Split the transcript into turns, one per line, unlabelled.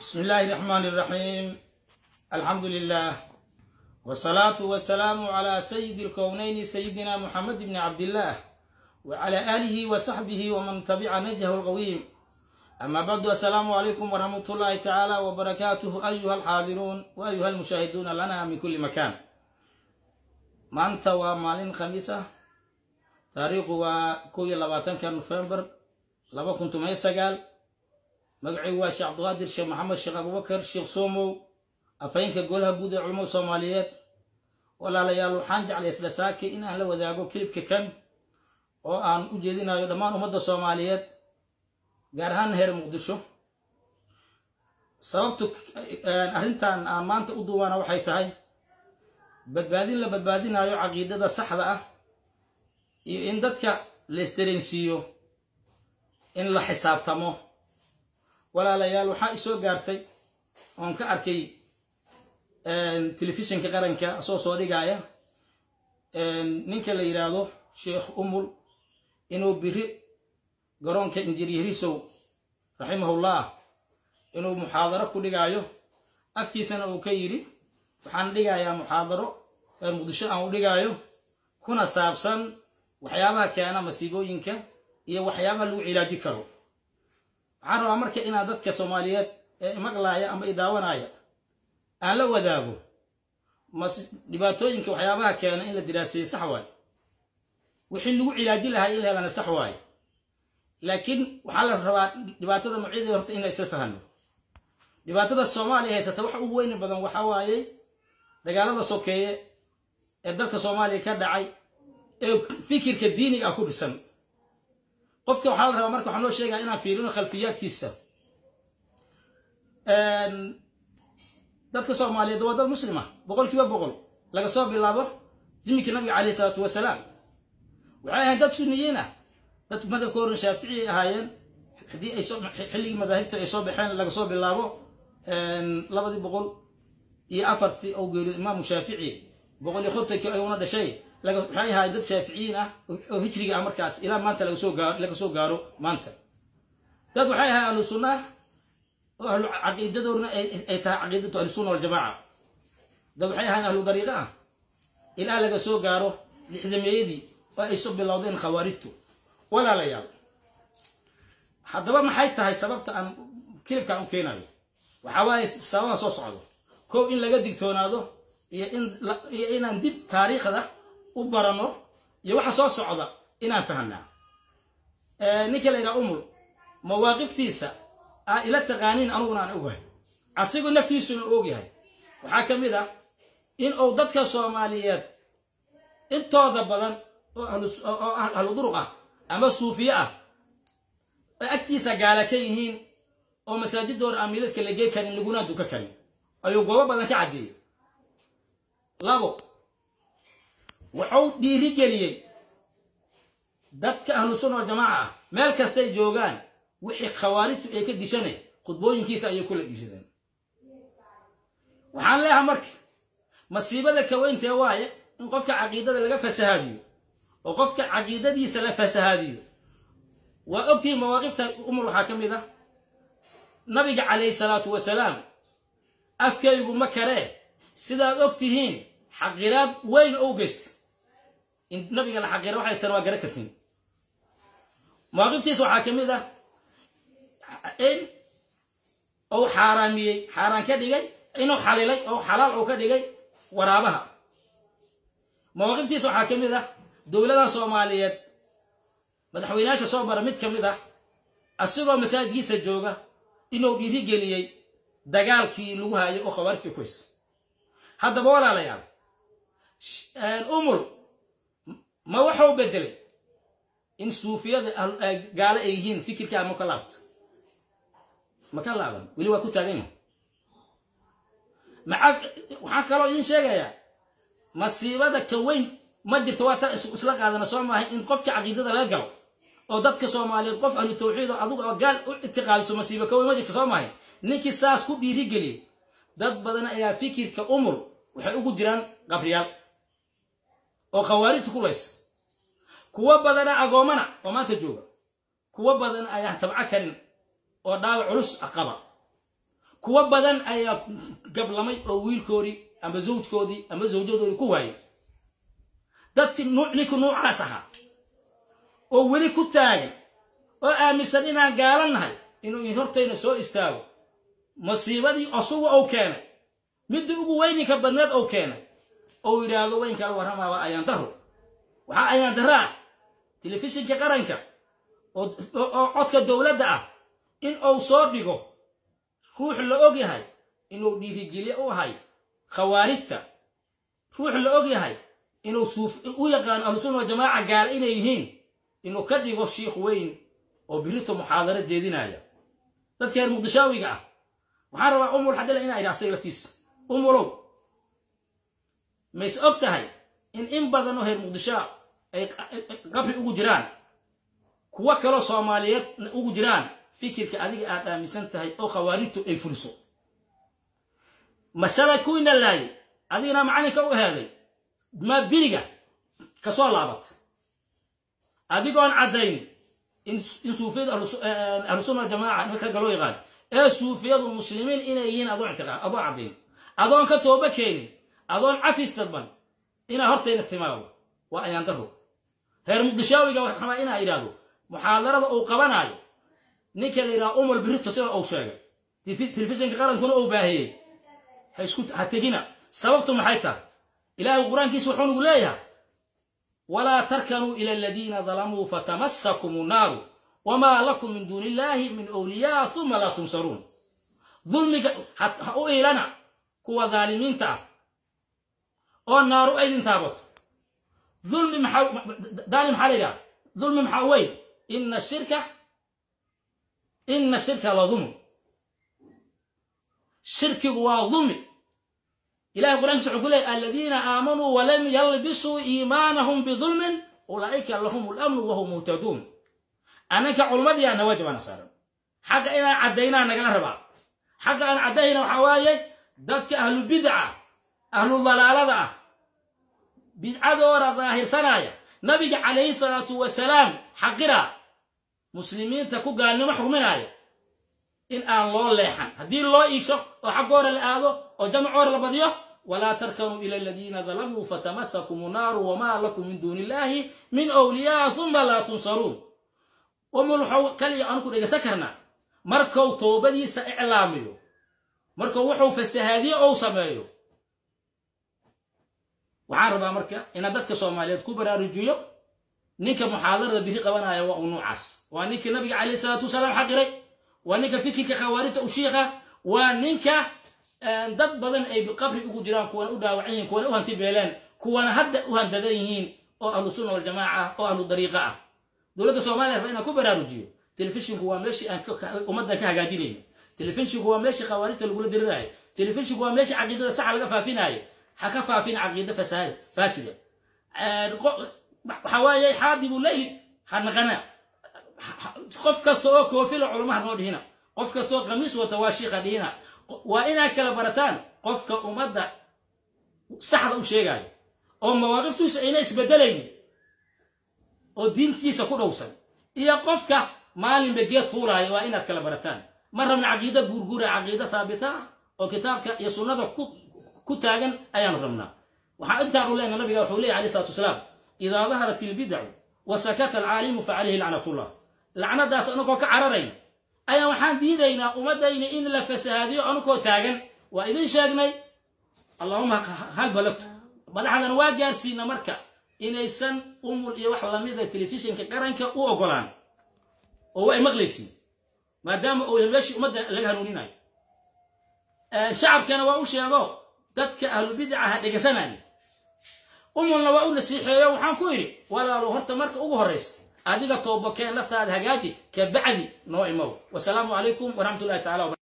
بسم الله الرحمن الرحيم الحمد لله والصلاة والسلام على سيد الكونين سيدنا محمد بن عبد الله وعلى آله وصحبه ومن تبع نجه القويم أما بعد السلام عليكم ورحمة الله تعالى وبركاته أيها الحاضرون وأيها المشاهدون لنا من كل مكان ما أنت ومالين خميسة تاريخ وكوي لباتن كان نوفمبر لما كنت ما يسجل magacaygu waa sheekh cabdiqaadir sheekh maxamed sheekh abubakar sheekh soomow afhayeenka golaha guud ee culamada soomaaliyeed walaalayaal waxaan jeclay isla saake in aan la wadaago kilibka kan oo aan u jeedinayo dhammaan ummadda soomaaliyeed gaar ahaan heer muqdisho sababtu arrintan aan maanta u duubaana waxay tahay badbaadin la badbaadinayo caqiidada saxda ah iyo in dadka la isdareensiiyo in la xisaabtamo walaalayaal waxaa isoo gaartay oon ka arkay telefishinka qaranka soo soo dhigaya ninka la yidhaahdo sheekh umul inuu biri garoonka injineerisow raximahullah inuu muxaadaro ku dhigaayo afkiisana uu ka yidhi waxaan dhigayaa muxaadaro muqdisho aan u dhigaayo kuna saabsan waxyaabaha keena masiibooyinka iyo waxyaabaha lagu cilaaji karo waxaan rabaa marka inaad dadka soomaaliyeed ee maqlaaya ama idaawanaya aan la wadaago mas dhibaatooyinka waxyaabaha keena in la diraaseeye sax waaye wixii lagu cilaaji lahaa in la helana sax waaye laakiin waxaa la rabaa dhibaatada noocyadeeda horta in la isla fahano dhibaatada soomaaliya haysata waxa ugu weyni badan waxaa waaye dagaalada sokeeye ee dalka soomaaliya ka dhacay ee fikirka diiniga ah ku dhisan qofka waxaa la rabaa marka waxaa noo sheegaya inaan fiirino khalfiyaadkiisa dadka soomaaliyeed waa dad muslima boqol kiiba boqol laga soo bilaabo ziminkii nabiga caleyh isalaatu wasalaam waxay ahayn dad suniyiin ah dad madhabka horan shaaficiyay ahaayeen haddii ay xilligii madaahibta ay soo baxeen laga soo bilaabo labadii boqol iyo afartii oo geeriyo imaamu shaafici boqol iyo kontonkii ayuuna dhashay waxay ahaayeen dad shaaficiyiin ah oo hijriga ah markaas ilaa maanta laga soo gaaro laga soo gaaro maanta dad waxay ahayen ahlu sunna ah oo ahlu caqiidadoodna ay tahay caqiidatu ahlusunna waljamaaca dad waxay ahayen ahlu dariiqa ah ilaa laga soo gaaro lixdameeyadii oo ay soo bilowdeen khawaarijtu walaalayaal haddaba maxay tahay sababta aan kilibkaan u keenayo waxaa waaye sababaha soo socdo kow in laga digtoonaado iyo iyo inaan dib taariikhda u barano iyo waxa soo socda inaan fahanaa ninka la yidhaha umul mawaaqiftiisa aa ila taqaaniin aniguna aan ogyahay asigu naftiisuna ogyahay waxaa ka mid ah in uu dadka soomaaliyeed intooda badan oo ahlu duruq ah ama suufiye ah ay agtiisa gaala ka yihiin oo masaajidooda aan midadka la gey karin laguna duka karin ayuu goobo badan ka caddeeyey labo wuxuu dhiiri geliyey dadka ahlu sunna waljamaaca ah meel kastay joogaan wixii khawaarijtu ay ka dishanay khudbooyinkiisa ayay kula dhiirideen waxaan leeyahay marka masiibada kaweyntee waaye in qofka caqiidada laga fasahaadiyo oo qofka caqiidadiisa la fasahaadiyo waa ogtihiin mawaaqifta umar waxaa ka mid ah nabiga calayhi salaatu wasalaam afkaygu ma karee sidaad og tihiin xaqiraad weyn ou geysta in nabiga la xaqira waxay tani waa gara kartiin mawaaqiftiisa waxaa ka mid ah in uu xaaraamiyey xaaraan ka dhigay inuu xalilay oo xalaal uu ka dhigay waraabaha mawaaqiftiisa waxaa ka mid ah dowladaha soomaaliyeed madaxweynayaasha soo bara mid ka mid ah asigoo masaajidkiisa jooga inuu dhiiri geliyey dagaalkii lagu haayay oo khawaarijtii kuys haddaba walaalayaal umul ma waxuu bedelay in suufiyada gaalo ay yihiin fikirka ama ka laabta ma ka laaban weli waa ku taagan yahay maa waxaan kaloo idiin sheegayaa masiibada ka weyn ma jirto waa taa isla qaadana soo maahay in qofka caqiidada laga galo oo dadka soomaaliyeed qof ahlu tawxiid oo adugu oo gaal u ictiqaadiso masiibo ka weyn ma jirto soo maahay ninkii saas ku dhiiri geliyey dad badan ayaa fikirka umul waxay ugu jiraan qabriyaal oo khawaarijta ku laysa kuwo badana agoomana oo maanta jooga kuwo badan ayaan tabco karin oo dhaawac culus qaba kuwa badan ayaa gablamay oo wiilkoodii ama zawjkoodii ama zawjadoodii ku waayay dadkii ninka nuucaas ahaa oo weli ku taagay oo aaminsan inaan gaala nahay inuu in hortayna soo istaago masiibadii osuga ou keenay midii ugu weyninka badneed ou keenay ou yidhaahdo weyn kala warramaa waa ayaan daro waxaa ayaan daro ah telefishinka qaranka oo codka dowladda ah in uu soo dhigo ruux la og yahay inuu dhiirigelye u ahay khawaarijta ruux la og yahay inuu u yaqaano ahlusunna wa jamaaca gaala inay yihiin inuu ka dhigo shiikh weyn oo birito muxaadaro jeedinaya dadka reer muqdishaawiga ah waxaan rabaa umul xadhila inaa idhi asaga laftiisa umulow mays og tahay in in badan oo reer muqdishaa ay qabri ugu jiraan kuwo kaloo soomaaliyeed ugu jiraan fikirka adiga aad aaminsan tahay oo khawaarijtu ay fuliso ma shalay kuwiina laayay adigana macalinka u ahaaday ma biriga kasoo laabat adigoon caddayn in suufiyada ahlusunna jamaaca marka ragga loo yaqaan ee suufiyadu muslimiin inay yihiin adoon ictiqaad adoon caddayn adoon ka tooba keenin adoon cafis dadban inaa hortayna timaado waa ayaan daro reer muqdishaawiga waxaa inaa idhaahdo muxaadarada uu qabanaayo ninka la yidhaha umul birito sida uu sheegay telefishinka qarankuna uu baahiyey ha isku ha tegina sababtu maxay tahay ilaahay qur-aankiisa wuxuu nagu leeyahay walaa tarkanuu ila aladiina dalamuu fatamassakum naaru wamaa lakum min duuni illaahi min awliyaa uma laa tunsaruun dulmiga ha u iilana kuwa daalimiinta ah oo naaru aydin taabato dulmi maxaa daali maxaa la yidhaha dulmi maxaa weyn ina shirka ina shirka la dulm shirkigu waa dulmi ilahay qur'ankiisa wuxuu ku leeyay aladiina aamanuu walam yalbisuu iimaanahum bidulmin ulaa'ika lahum lamnu wahum muhtaduun annanka culmadiyaa na waajibana saaran xaqa inaan caddaynaa nagala rabaa xaqa aan caddayna waxaa waaye dadka ahlu bidca ahlu dalaalada ah bidcadooda daahirsanaya nabiga calayhi salaatu wasalaam xaqira muslimiinta ku gaalnimo xukminaya in aan loo leexan haddii loo iisho oo xaggoora la aado oo jamacoora la badiyo walaa tarkanuu ila aladiina dalamuu fatamasakum naaru wamaa lakum min duuni illaahi min wliyaa uma laa tunsaruun umul waxau kaliya aanu ku dhegaysan karnaa markuu toobadiisa iclaamiyo markuu wuxuu fasahaadiye ou sameeyo waxaan rabaa marka inaad dadka soomaaliyeed ku baraarujiyo ninka muxaadarada biri qabanaya waa uu nuucaas waa ninkii nabiga calayhi salaatu wasalaam xaqiray waa ninka fikirka khawaarijta u shiikha waa ninka dad badan ay qabri ugu jiraan kuwana u dhaawacan yihiin kuwana u hanti beeleen kuwana hadda u handadan yihiin oo ahlu sunna waljamaaca oo ahlu dariiqa ah dowladda soomaaliya raba inaan ku baraarujiyo telefishinku waa meeshii aan ummaddan ka hagaajinayna telefishinku waa meeshii khawaarijta lagula diriraayo telefishinku waa meeshii caqiidada saxa laga faafinaayo ha ka faafin caqiida faasida waxaa waaye xaadibu leyli ha naqana qof kasta oo koofila culamaha noo dhihina qof kasta oo khamiis wata waa shiikha dhihina waa inaad kala barataan qofka ummadda saxda u sheegaayo oo mawaaqiftiisa ayna isbedelaynin oo diintiisa ku dhowsan iyo qofka maalinba geed fuulaaya waa inaad kala barataan ma rabna caqiida guurguura caqiida haabita ah oo kitaabka iyo sunnada ku taagan ayaanu rabnaa waxaa intaanu leenaha nabiga wuxuu leeyahy alayh salatu wasalaam idaa daharat ilbidacu wa sakata alcaalimu fa calayhi lacnatullah lacnadaas anagoo ka cararayna ayaa waxaan diidaynaa ummaddayna in la fasahaadiyo anagoo taagan waa idin sheegnay allahuma hal balagtu madaxdana waa gaarsiina marka inaysan umul iyo wax lamida telefishinka qaranka u ogolaan oo ay maqlaysiin maadaama uu meeshii ummadda laga hanuuninayo shacabkana waa u sheego dadka ahlu bidca ha dhegaysanaya umulna waa u nasiixeeyo waxaan ku idhi walaalo horta marka ugu horraysa adiga toobakeen laftaada hagaaji ka bacdi noo imow wasalaamu calaykum waraxmat ullahi tacala